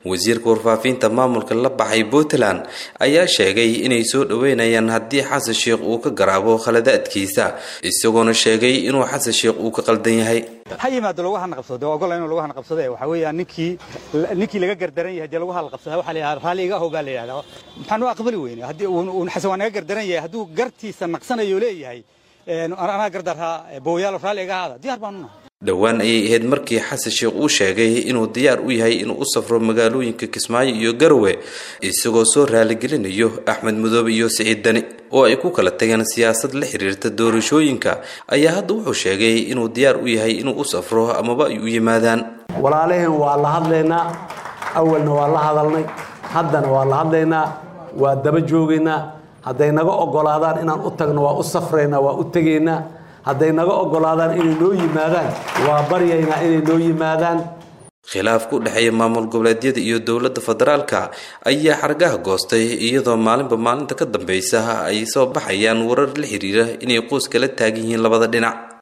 wasiirka warfaafinta maamulka la baxay puntland ayaa sheegay inay soo dhoweynayaan haddii xasan sheekh uu ka garaabo khaladaadkiisa isagoona sheegay inuu xasan sheekh uu ka qaldan yahay ha yimaado lagu hana qabsado dee ogola inuu lagu hana qabsado waxa weeyaan ninkii ninkii laga gardaran yahay dee lagu hana qabsada waxaa la yidhahdaa raalli iga ahow baa la yidhahdaa maxaan u aqbali weyne haddii uun xasan waa naga gardaran yahay hadduu gartiisa naqsanayo leeyahay anaa gardarhaa booyaalo raalli iga ahaada diyaar baan unahay dhowaan ayay ahayd markii xasan sheekh uu sheegay inuu diyaar u yahay inuu u safro magaalooyinka kismaayo iyo garowe isagoo soo raaligelinayo axmed mudoobe iyo siciid dani oo ay ku kala tageen siyaasad la xiriirta doorashooyinka ayaa hadda wuxuu sheegay inuu diyaar u yahay inuu u safro amaba ay u yimaadaan walaalaheen waa la hadlaynaa awalna waa la hadalnay haddana waa la hadlaynaa waa daba joogaynaa hadday naga ogolaadaan inaan u tagno waa u safraynaa waa u tegaynaa hadday naga ogolaadaan inay noo yimaadaan waa baryaynaa inay noo yimaadaan khilaaf ku dhexeeya maamul goboleedyada iyo dowladda federaalka ayaa xargaha goostay iyadoo maalinba maalinta ka dambaysa ay soo baxayaan warar la xiriira inay qoys kala taagan yihiin labada dhinac